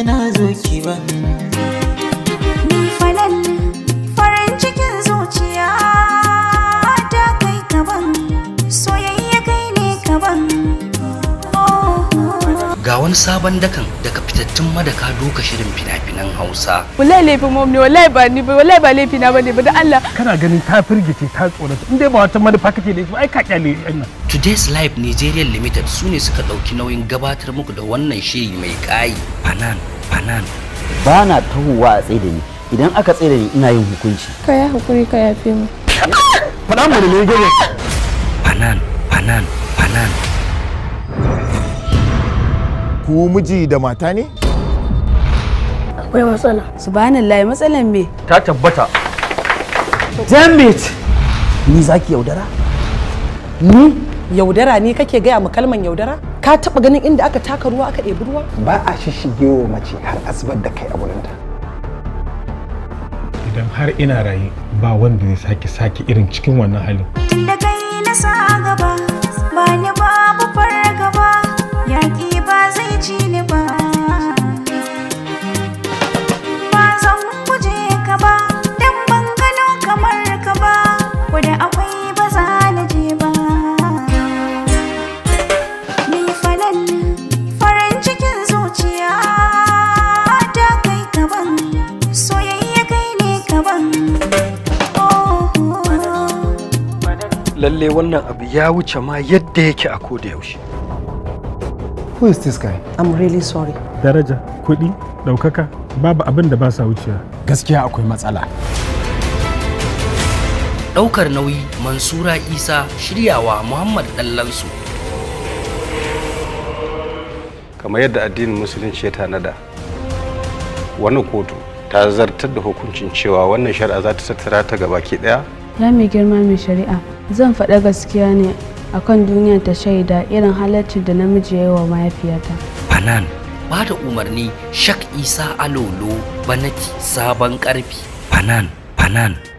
na zo ki ban Ni falal farin cikin zuciya ta kai kaban soyayya kai ne kaban oh, Ga wani sabon dakan daga fitattun madaka doka shirin fina-finan Hausa. wallahi laifin mom ne wallahi ba ni ba wallahi ba laifi na bane ba da Allah kana ganin ta firgice ta tsorata in dai ba wata manufa kake da ita ba, ai ka kyale yan nan Today's Live Nigeria Limited su ne suka ɗauki nauyin gabatar muku da wannan shiri mai ƙayi. Fanan, Fanan. ba na tahowa a tsaye da ni idan aka tsaye da ni ina yin hukunci ka ya hakuri ka yafe mu faɗa mu da me gane Fanan, Fanan, Fanan. ku miji da mata ne akwai matsala subhanallahi matsalan me ta tabbata damn it ni zaki yaudara ni yaudara ne kake gaya mu kalman yaudara ka taba ganin inda aka taka ruwa aka ɗebi ruwa ba a shishige wa mace har asibar da kai a wurinta idan har ina raye ba wanda zai sake sake irin cikin wannan halin da kai na sa gaba ba ni babu fargaba yaƙi ba zai ci ni ba ba zan guje ka ba dan ban gano kamar ka ba ko da akwai ba za na je ba ni falal farin cikin zuciya ta kai kaban soyayya kai ne kaban oh, oh. lalle wannan abu ya wuce ma yadda yake a koda yaushe who is this guy i'm really sorry daraja kuɗi ɗaukaka babu abin da ba sa wuciya gaskiya akwai matsala Ɗaukar nauyi Mansura Isa shiryawa Muhammad Dallansu. kamar yadda addinin musulunci ya tanada wani kotu ta zartar da hukuncin cewa wannan shari'a za ta tattara ta gabaki daya ya mai girma mai shari'a zan faɗa gaskiya ne akan duniya ta shaida irin halaccin da namiji ya yi wa mahaifiyata Fanan. Ba da umarni Shak Isa Alolo Banati Sabon Ƙarfi. Fanan, Fanan.